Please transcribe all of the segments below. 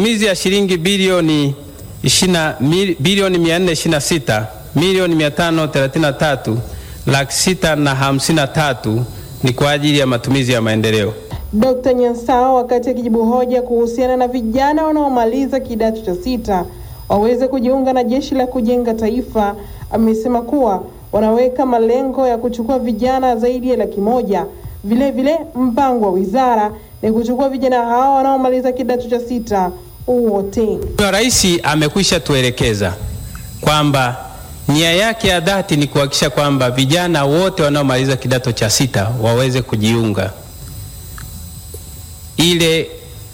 matumizi ya shilingi bilioni 20 mil- bilioni 426 milioni 533 laki sita na hamsini na tatu ni kwa ajili ya matumizi ya maendeleo. Dr. Nyansao wakati akijibu hoja kuhusiana na vijana wanaomaliza kidato cha sita waweze kujiunga na jeshi la kujenga taifa, amesema kuwa wanaweka malengo ya kuchukua vijana zaidi ya laki moja. Vile vile mpango wa wizara ni kuchukua vijana hao wanaomaliza kidato cha sita wote. Mheshimiwa Rais amekwisha tuelekeza kwamba nia yake ya dhati ni kuhakikisha kwamba vijana wote wanaomaliza kidato cha sita waweze kujiunga. Ile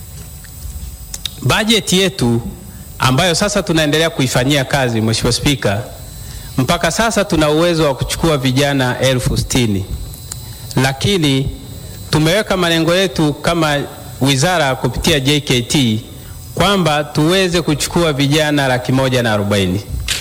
bajeti yetu ambayo sasa tunaendelea kuifanyia kazi, Mheshimiwa Spika, mpaka sasa tuna uwezo wa kuchukua vijana elfu sitini lakini tumeweka malengo yetu kama wizara kupitia JKT kwamba tuweze kuchukua vijana laki moja na arobaini.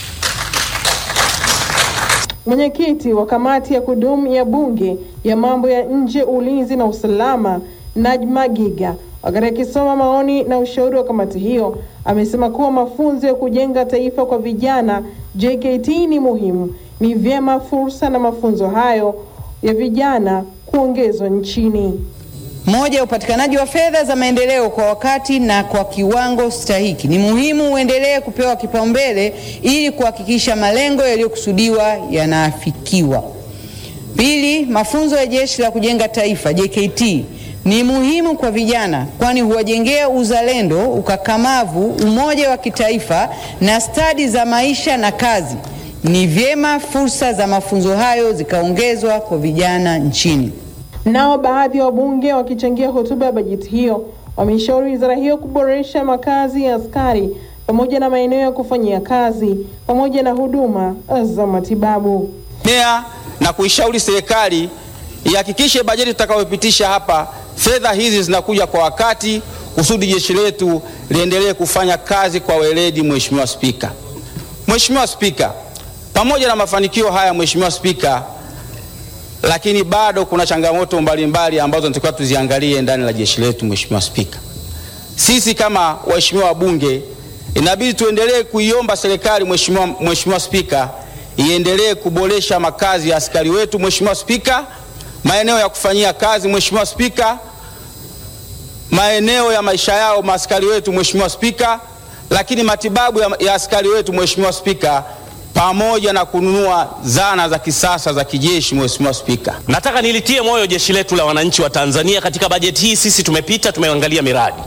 Mwenyekiti wa kamati ya kudumu ya bunge ya mambo ya nje, ulinzi na usalama, Najma Giga, wakati akisoma maoni na ushauri wa kamati hiyo, amesema kuwa mafunzo ya kujenga taifa kwa vijana JKT ni muhimu. Ni vyema fursa na mafunzo hayo ya vijana kuongezwa nchini. Moja, upatikanaji wa fedha za maendeleo kwa wakati na kwa kiwango stahiki ni muhimu uendelee kupewa kipaumbele ili kuhakikisha malengo yaliyokusudiwa yanaafikiwa. Pili, mafunzo ya Jeshi la Kujenga Taifa JKT ni muhimu kwa vijana kwani huwajengea uzalendo, ukakamavu, umoja wa kitaifa na stadi za maisha na kazi. Ni vyema fursa za mafunzo hayo zikaongezwa kwa vijana nchini. Nao baadhi ya wabunge wakichangia hotuba ya bajeti hiyo wameshauri wizara hiyo kuboresha makazi ya askari pamoja na maeneo ya kufanyia kazi pamoja na huduma za matibabu. mea na kuishauri serikali ihakikishe bajeti tutakayopitisha hapa fedha hizi zinakuja kwa wakati kusudi jeshi letu liendelee kufanya kazi kwa weledi. Mheshimiwa Spika, Mheshimiwa Spika, pamoja na mafanikio haya Mheshimiwa Spika, lakini bado kuna changamoto mbalimbali ambazo tunatakiwa tuziangalie ndani la jeshi letu. Mheshimiwa Spika, sisi kama waheshimiwa wabunge inabidi tuendelee kuiomba serikali Mheshimiwa Mheshimiwa Spika iendelee kuboresha makazi ya askari wetu Mheshimiwa Spika, maeneo ya kufanyia kazi Mheshimiwa Spika, maeneo ya maisha yao maaskari wetu Mheshimiwa Spika, lakini matibabu ya, ya askari wetu Mheshimiwa Spika, pamoja na kununua zana za kisasa za kijeshi Mheshimiwa Spika. Nataka nilitie moyo jeshi letu la wananchi wa Tanzania. Katika bajeti hii sisi tumepita, tumeangalia miradi.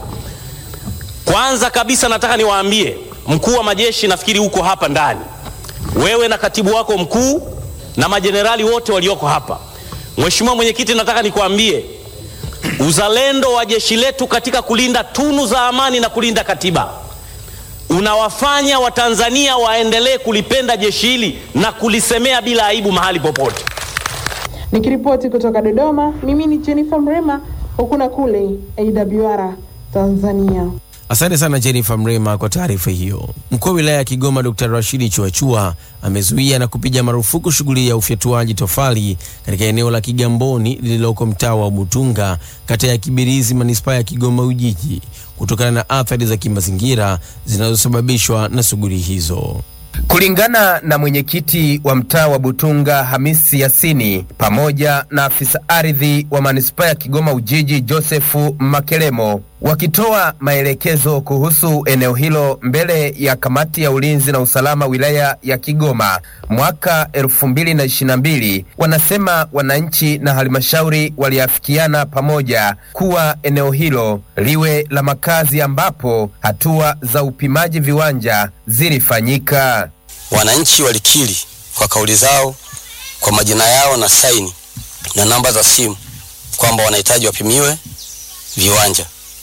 Kwanza kabisa nataka niwaambie mkuu wa majeshi, nafikiri uko hapa ndani, wewe na katibu wako mkuu na majenerali wote walioko hapa. Mheshimiwa Mwenyekiti, nataka nikwambie uzalendo wa jeshi letu katika kulinda tunu za amani na kulinda katiba unawafanya Watanzania waendelee kulipenda jeshi hili na kulisemea bila aibu mahali popote. Nikiripoti kutoka Dodoma, mimi ni Jennifer Mrema, huku na kule AWR Tanzania. Asante sana Jennifer Mrema kwa taarifa hiyo. Mkuu wa wilaya ya Kigoma Dr. Rashidi Chuachua amezuia na kupiga marufuku shughuli ya ufyatuaji tofali katika eneo la Kigamboni lililoko mtaa wa Butunga, kata ya Kibirizi, manispaa ya Kigoma Ujiji, kutokana na athari za kimazingira zinazosababishwa na shughuli hizo. Kulingana na mwenyekiti wa mtaa wa Butunga Hamisi Yasini pamoja na afisa ardhi wa manispaa ya Kigoma Ujiji Josefu Makelemo wakitoa maelekezo kuhusu eneo hilo mbele ya kamati ya ulinzi na usalama wilaya ya Kigoma mwaka 2022, wanasema wananchi na halmashauri waliafikiana pamoja kuwa eneo hilo liwe la makazi ambapo hatua za upimaji viwanja zilifanyika. Wananchi walikiri kwa kauli zao, kwa majina yao na saini na namba za simu kwamba wanahitaji wapimiwe viwanja.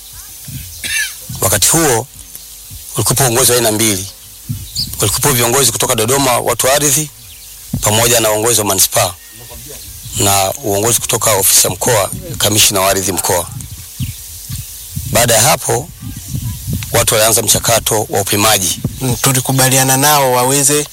Wakati huo ulikuwepo uongozi wa aina mbili, ulikuwepo viongozi kutoka Dodoma, watu wa ardhi, pamoja na uongozi wa manispaa na uongozi kutoka ofisi ya mkoa, kamishina wa ardhi mkoa. Baada ya hapo, watu walianza mchakato wa upimaji. tulikubaliana nao waweze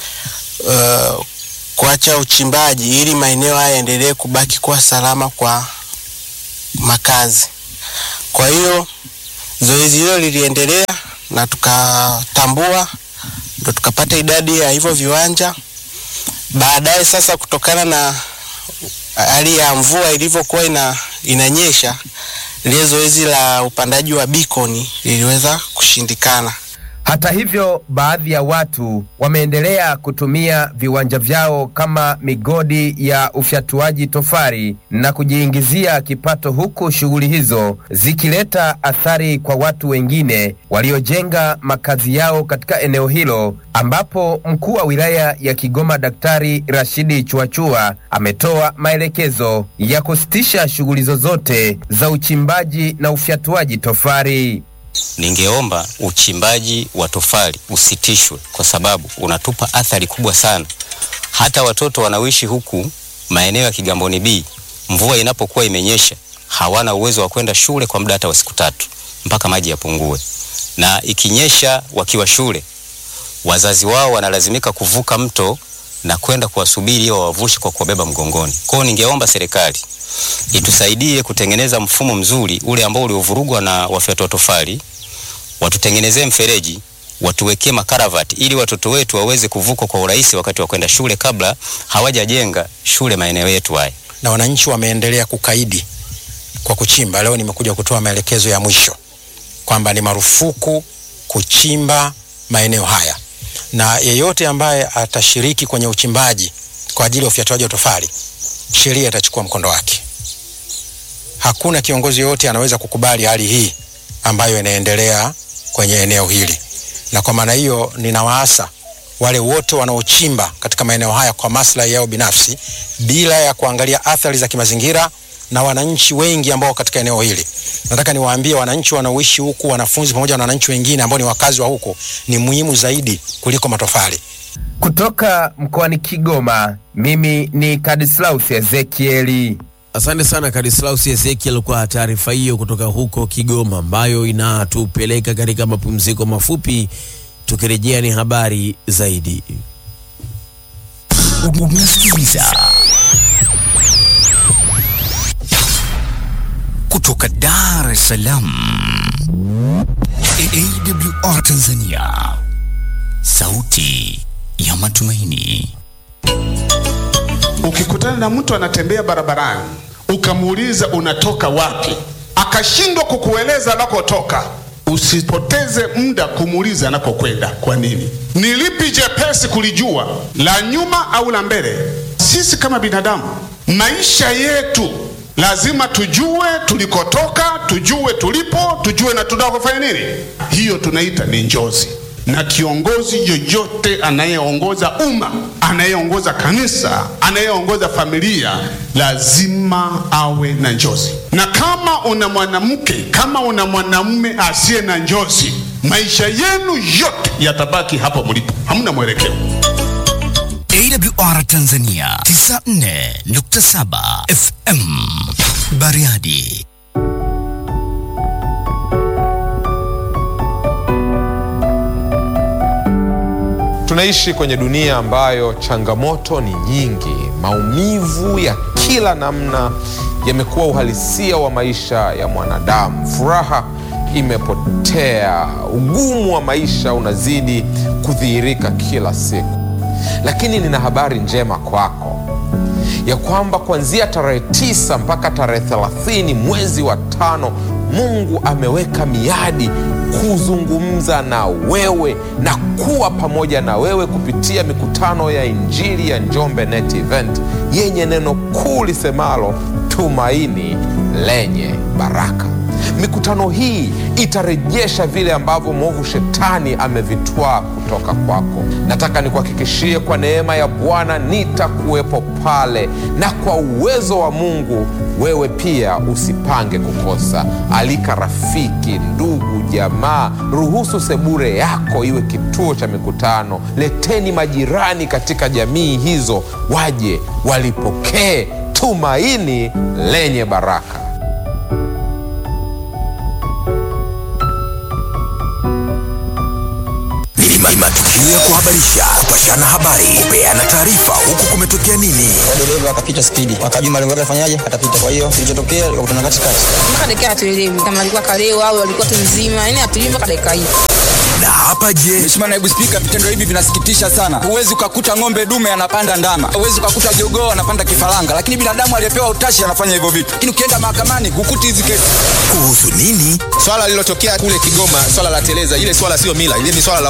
uh, kuacha uchimbaji ili maeneo haya yaendelee kubaki kuwa salama kwa makazi. Kwa hiyo Zoezi hilo liliendelea na tukatambua, ndo tukapata idadi ya hivyo viwanja. Baadaye sasa, kutokana na hali ya mvua ilivyokuwa ina, inanyesha, lile zoezi la upandaji wa bikoni liliweza kushindikana. Hata hivyo, baadhi ya watu wameendelea kutumia viwanja vyao kama migodi ya ufyatuaji tofali na kujiingizia kipato, huku shughuli hizo zikileta athari kwa watu wengine waliojenga makazi yao katika eneo hilo, ambapo mkuu wa wilaya ya Kigoma Daktari Rashidi Chuachua ametoa maelekezo ya kusitisha shughuli zozote za uchimbaji na ufyatuaji tofali. Ningeomba uchimbaji wa tofali usitishwe kwa sababu unatupa athari kubwa sana. Hata watoto wanaoishi huku maeneo ya Kigamboni B, mvua inapokuwa imenyesha, hawana uwezo wa kwenda shule kwa muda hata wa siku tatu mpaka maji yapungue, na ikinyesha wakiwa shule, wazazi wao wanalazimika kuvuka mto na kwenda kuwasubiri ili wawavushe kwa kuwabeba mgongoni. Kwa hiyo ningeomba serikali itusaidie kutengeneza mfumo mzuri ule ambao uliovurugwa na wafyatua tofali, watutengenezee mfereji, watuwekee makaravati ili watoto wetu waweze kuvuka kwa urahisi wakati wa kwenda shule kabla hawajajenga shule maeneo yetu haya. na wananchi wameendelea kukaidi kwa kuchimba. Leo nimekuja kutoa maelekezo ya mwisho kwamba ni marufuku kuchimba maeneo haya, na yeyote ambaye atashiriki kwenye uchimbaji kwa ajili ya ufyatuaji wa tofali, sheria itachukua mkondo wake. Hakuna kiongozi yoyote anaweza kukubali hali hii ambayo inaendelea kwenye eneo hili, na kwa maana hiyo ninawaasa wale wote wanaochimba katika maeneo haya kwa maslahi yao binafsi bila ya kuangalia athari za kimazingira na wananchi wengi ambao katika eneo hili. Nataka niwaambie wananchi wanaoishi huku, wanafunzi pamoja na wananchi wengine ambao ni wakazi wa huku, ni muhimu zaidi kuliko matofali. Kutoka mkoani Kigoma, mimi ni Kadislaus Ezekieli. Asante sana Kadislaus Ezekiel kwa taarifa hiyo kutoka huko Kigoma, ambayo inatupeleka katika mapumziko mafupi. Tukirejea ni habari zaidi. Unasikiliza kutoka Dar es Salaam, AWR Tanzania, sauti ya matumaini. Ukikutana na mtu anatembea barabarani ukamuuliza unatoka wapi, akashindwa kukueleza anakotoka, usipoteze muda kumuuliza anakokwenda. Kwa nini? Ni lipi jepesi kulijua, la nyuma au la mbele? Sisi kama binadamu, maisha yetu lazima tujue tulikotoka, tujue tulipo, tujue na tunakofanya nini. Hiyo tunaita ni njozi na kiongozi yoyote anayeongoza umma, anayeongoza kanisa, anayeongoza familia lazima awe na njozi. Na kama una mwanamke, kama una mwanamume asiye na njozi, maisha yenu yote yatabaki hapo mlipo, hamna mwelekeo. AWR Tanzania 94.7 FM Bariadi. Tunaishi kwenye dunia ambayo changamoto ni nyingi. Maumivu ya kila namna yamekuwa uhalisia wa maisha ya mwanadamu. Furaha imepotea, ugumu wa maisha unazidi kudhihirika kila siku. Lakini nina habari njema kwako ya kwamba kuanzia tarehe tisa mpaka tarehe thelathini mwezi wa tano Mungu ameweka miadi kuzungumza na wewe na kuwa pamoja na wewe kupitia mikutano ya Injili ya Njombe Net Event yenye neno kuu lisemalo tumaini lenye baraka. Mikutano hii itarejesha vile ambavyo mwovu shetani amevitwaa kutoka kwako. Nataka nikuhakikishie kwa neema ya Bwana nitakuwepo pale, na kwa uwezo wa Mungu wewe pia usipange kukosa. Alika rafiki, ndugu, jamaa, ruhusu sebure yako iwe kituo cha mikutano. Leteni majirani katika jamii hizo, waje walipokee tumaini lenye baraka. Ni matukio matukio ya kuhabarisha, kupashana habari, kupeana taarifa, huku kumetokea nini. dereva akapita spidi, akajua malengo yake afanyaje, atapita. Kwa hiyo kilichotokea kukutana katikati. mpaka dakika hatuelewi kama alikuwa kalewa au alikuwa tu mzima, yani hatuelewi mpaka dakika hii. Na hapa je, Mheshimiwa Naibu Spika, vitendo hivi vinasikitisha sana. Huwezi ukakuta ng'ombe dume anapanda ndama, huwezi ukakuta jogoo anapanda kifaranga, lakini binadamu aliyepewa utashi anafanya hivyo vitu. Lakini ukienda mahakamani hukuti hizi kesi. kuhusu nini? Swala lililotokea kule Kigoma, swala la teleza, ile swala sio mila, ile ni swala la